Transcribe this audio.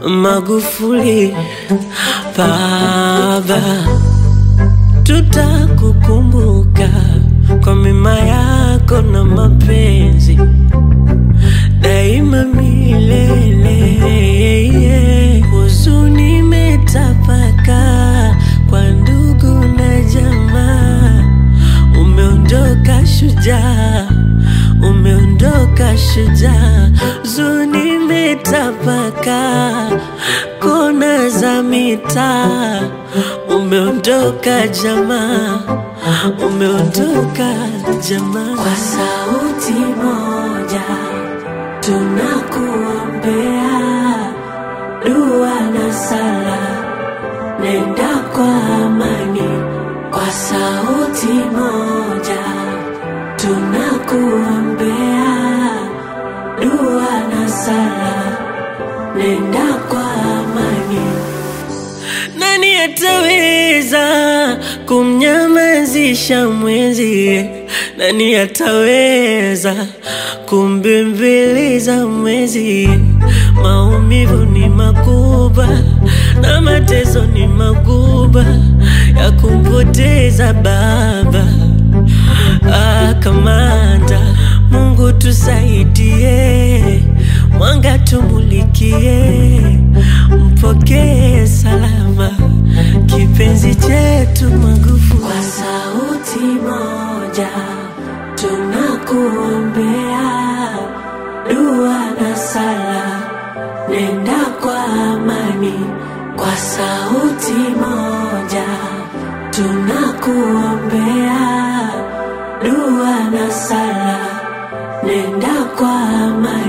Magufuli baba, tutakukumbuka kwa mema yako na mapenzi daima milele. Huzuni imetapaka kwa ndugu na jamaa, umeondoka shujaa, umeondoka shujaa. Huzuni imetapaka kona za mitaa, umeondoka jamaa, umeondoka jamaa. Kwa sauti moja tunakuombea dua na sala, nenda kwa amani. Kwa sauti moja tunakuombea dua na sala, nenda kwa amani. Nani ataweza kumnyamazisha mwenzie? Nani ataweza kumbembeleza mwenzie? Maumivu ni makubwa na mateso ni makubwa ya kumpoteza baba. Ah, kamanda, Mungu tusaidie, mwanga tumulikie, mpokee salama kipenzi chetu Magufuli. Kwa sauti moja tunakuombea dua na sala, nenda kwa amani. Kwa sauti moja tunakuombea dua na sala, nenda kwa amani.